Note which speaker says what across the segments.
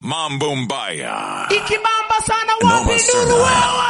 Speaker 1: Mambo Mbaya.
Speaker 2: Ikibamba sana
Speaker 1: Noma
Speaker 2: wapi
Speaker 1: sana.
Speaker 2: nuru wewe?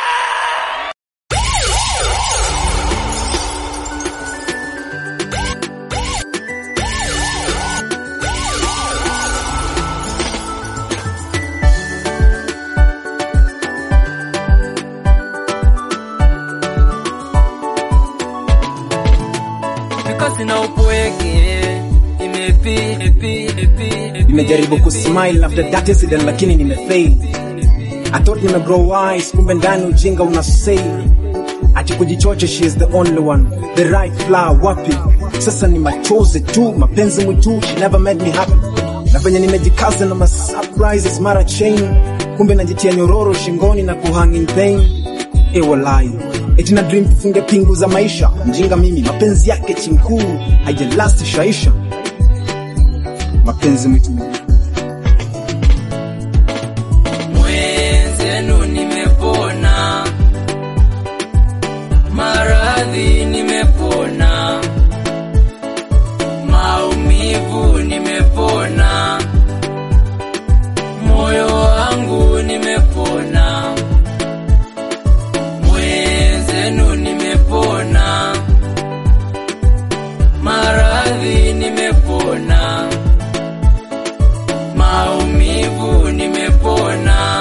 Speaker 3: Because na upweke imepi epi epi epi
Speaker 4: nimejaribu kusmile after that incident lakini nimefail I thought nime grow wise kumbe ndani ujinga una say ati kujichocha she is the only one the right flower wapi sasa ni machozi tu mapenzi mwitu she never made me happy na venye nimejikaza na masurprises mara chain kumbe najitia nyororo shingoni na kuhang in pain ewalai eti na dream tufunge pingu za maisha mjinga mimi mapenzi yake chinkuu haijalast shaisha mapenzi mwitu
Speaker 3: mwenzenu nimepona maradhi nimepona maumivu nimepona moyo wangu nimepona mwenzenu nimepona maradhi nimepona maumivu nimepona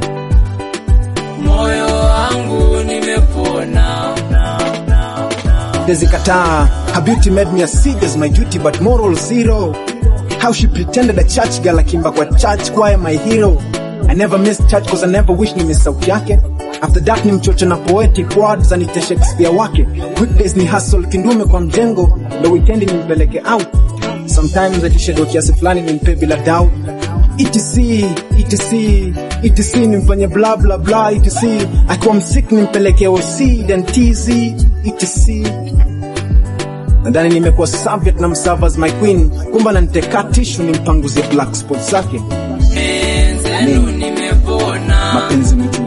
Speaker 3: moyo wangu nimepona
Speaker 4: Dezikataa, her beauty made me accede as my duty but moral zero. How she pretended a church girl akimba kwa church choir my hero. I never missed church cause I never wish ni miss sauti yake. After that ni mchocho na poetic words anite Shakespeare wake. Weekdays ni hustle kindume kwa mjengo, ndo weekend nimpeleke out. Sometimes atishedo kiasi fulani nimpe bila doubt. etc etc etc nimfanye bla bla bla etc akiwa msik nimpeleke OC then TZ etc nadhani nimekuwa Soviet na mserve as my queen kumba naniteka tishu nimpanguzie black spots zake
Speaker 3: mwenzenu nimepona
Speaker 4: mapenzi mwitu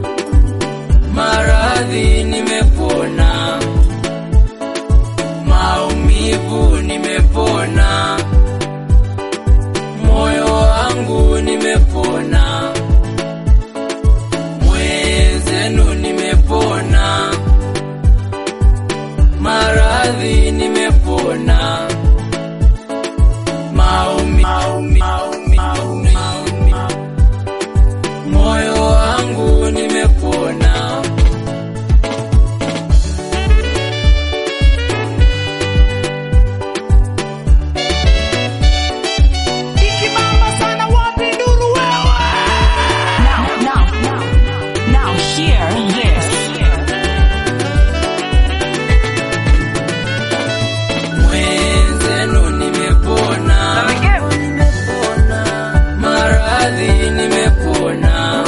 Speaker 3: maradhi nimepona maumivu nimepona moyo wangu nimepona mwenzenu nimepona maradhi nimepona maumi, maumi, maumi, maumi, maumi. moyo wangu nimepona
Speaker 2: Ikibamba sana wapi nuru wewe?
Speaker 5: Now, now, now, now, hear this.
Speaker 3: mwenzenu nimepona maradhi nimepona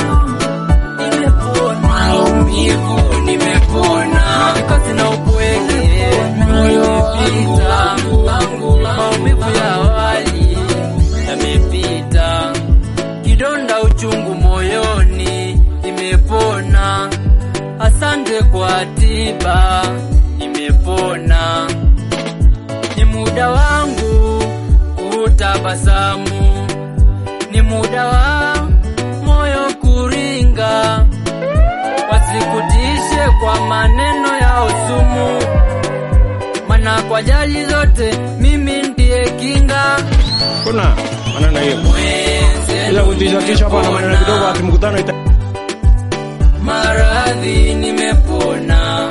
Speaker 3: maumivu nimepona sina upweke nimepita maumivu ya awali yamepita kidonda uchungu moyoni imepona asante kwa tiba imepona ni muda wangu kutabasamu, ni muda wa moyo kuringa, wasikutishe kwa maneno ya usumu, mana kwa jali zote mimi ndiye kinga.
Speaker 6: kuna maneno hiyo ila kutisha tisha hapa na maneno kidogo ati mkutano ita
Speaker 3: maradhi nimepona,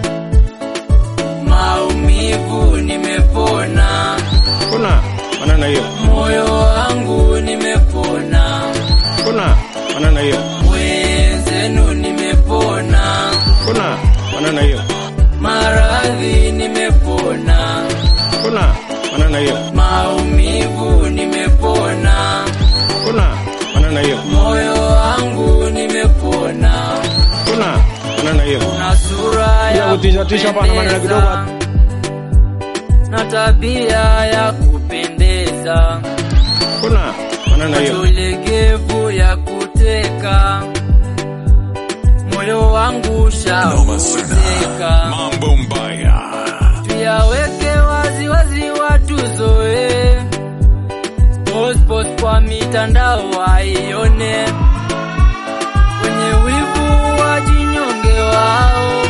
Speaker 3: maumivu nimepona,
Speaker 6: kuna maneno hiyo
Speaker 3: moyo wangu nimepona.
Speaker 6: kuna maneno hiyo
Speaker 3: mwenzenu nimepona,
Speaker 6: kuna maneno hiyo
Speaker 3: maradhi nimepona,
Speaker 6: kuna maneno hiyo
Speaker 3: maumivu nimepona,
Speaker 6: kuna maneno hiyo
Speaker 3: moyo wangu nimepona,
Speaker 6: kuna maneno hiyo
Speaker 3: na sura
Speaker 6: ila
Speaker 3: ya
Speaker 6: kutisha tisha hapa na maneno kidogo
Speaker 3: kupendeza, na tabia ya kupendeza,
Speaker 6: kuna maneno hiyo
Speaker 3: macho legevu ya kuteka, moyo wangu
Speaker 1: Noma sana.
Speaker 3: shauteka
Speaker 1: Mambo Mbaya.
Speaker 3: tuyaweke wazi wazi watuzoe Post post kwa kwa mitandao waione, wenye wivu wajinyonge wao.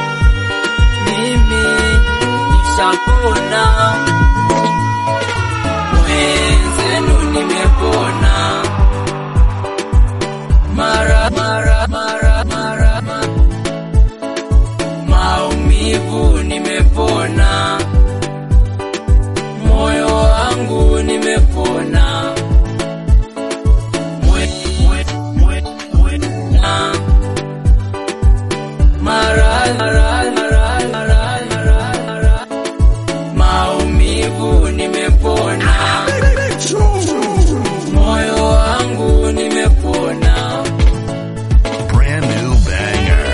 Speaker 3: Mimi nishapona, mwenzenu nimepona, mara mara mara mara mara maumivu nimepona, moyo wangu nimepona, mwe, mwe, mwe, mwe, na mara mara mara mara mara mara maumivu nimepona, moyo wangu nimepona.
Speaker 1: Brand new banger.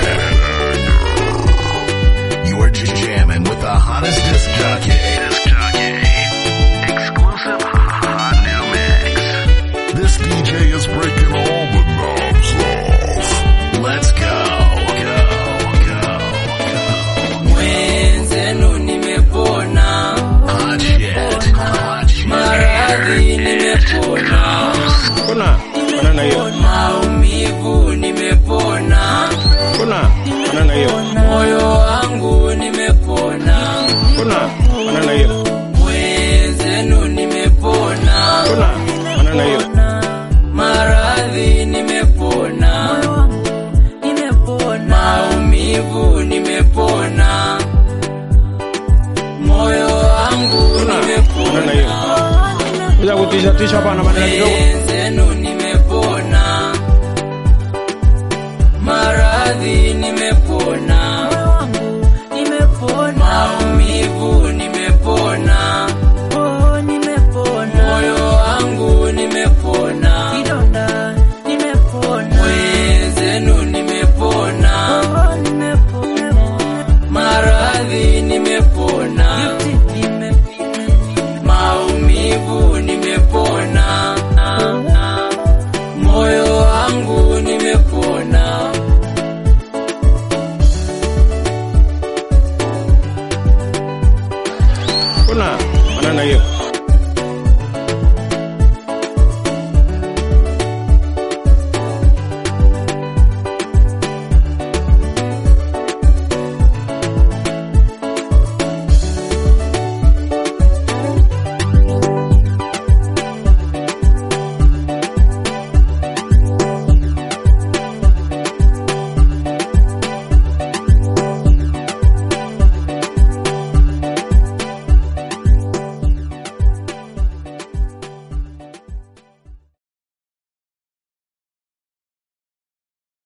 Speaker 1: You are jamming with the hottest disc jockey. Disc jockey. Exclusive hot new mix. This DJ is breaking all the knobs off. Let's go, go, go, go.
Speaker 3: Mwenzenu nimepona,
Speaker 1: Hot shit. Hot shit.
Speaker 3: maradhi nimepona,
Speaker 6: Kuna banana hiyo.
Speaker 3: maumivu nimepona,
Speaker 6: Kuna banana hiyo.
Speaker 3: moyo wangu nimepona,
Speaker 6: Kuna banana hiyo.
Speaker 3: mwenzenu nimepona,
Speaker 6: Kuna banana hiyo.
Speaker 3: maradhi nimepona, maumivu nimepona, moyo wangu
Speaker 6: Kuna banana hiyo.
Speaker 3: nimepona,
Speaker 6: Kuja kutisha tisha hapa na maneno kidogo.
Speaker 3: mwenzenu